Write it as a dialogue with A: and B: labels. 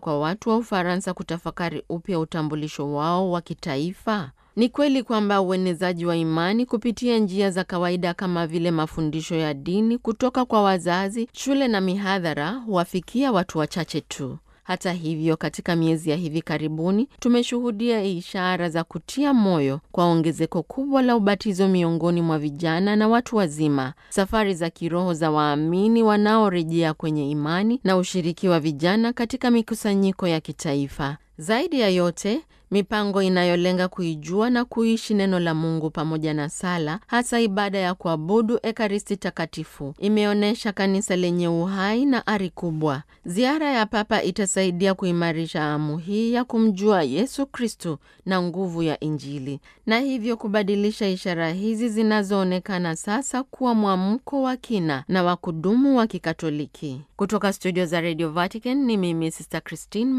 A: kwa watu wa Ufaransa kutafakari upya utambulisho wao wa kitaifa? Ni kweli kwamba uenezaji wa imani kupitia njia za kawaida kama vile mafundisho ya dini kutoka kwa wazazi, shule na mihadhara huwafikia watu wachache tu. Hata hivyo, katika miezi ya hivi karibuni tumeshuhudia ishara za kutia moyo kwa ongezeko kubwa la ubatizo miongoni mwa vijana na watu wazima, safari za kiroho za waamini wanaorejea kwenye imani na ushiriki wa vijana katika mikusanyiko ya kitaifa. Zaidi ya yote, mipango inayolenga kuijua na kuishi neno la Mungu pamoja na sala, hasa ibada ya kuabudu Ekaristi Takatifu, imeonyesha kanisa lenye uhai na ari kubwa. Ziara ya Papa itasaidia kuimarisha hamu hii ya kumjua Yesu Kristu na nguvu ya Injili, na hivyo kubadilisha ishara hizi zinazoonekana sasa kuwa mwamko wa kina na wa kudumu wa Kikatoliki. Kutoka studio za Radio Vatican ni mimi Sister Christine